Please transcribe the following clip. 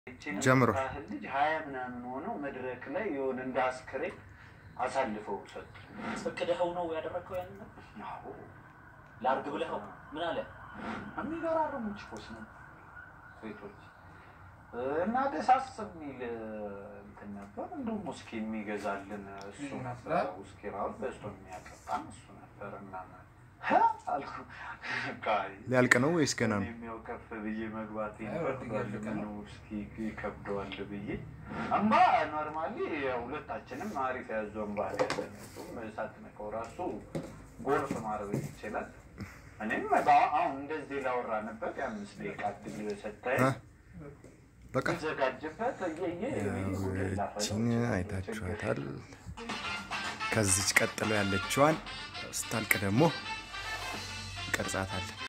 ጀምሮ ባህል ልጅ ሀያ ምናምን ሆነው መድረክ ላይ የሆነ እንደ አስክሬን አሳልፈው ሰጡ። እቅድኸው ነው ያደረግከው? ያን አዎ ላርግ ብለኸው ምን አለ? የሚገራርሙ ችኮስ ነው ሴቶች እና ደሳስ የሚል እንትን ነበር። እንደውም ውስኪ የሚገዛልን እሱ ነበር። ውስኪ ራሱ በእሱ የሚያቀጣን እሱ ነበር እና ሀ አልኩ ቃይ ሊያልቅ ነው ወይስ ገና ነው? የሚያው ከፍ ብዬ መግባት ይፈቅዷል ምን ውስኪ ይከብደዋል ብዬ አምባ ኖርማሊ ሁለታችንም አሪፍ ያዙ አምባ ያለን እሱም ሳትነቀው ራሱ ጎርፍ ማድረግ ይችላል። እኔም በአ- አሁን እንደዚህ ላወራንበት የአምስት ደቂቃ እድል ሰጠኝ እ? በቃ ዘጋጅበት እየየ ያችን አይታችኋታል። ከዚች ቀጥሎ ያለችዋን ስታልቅ ደግሞ ቀርጻታል።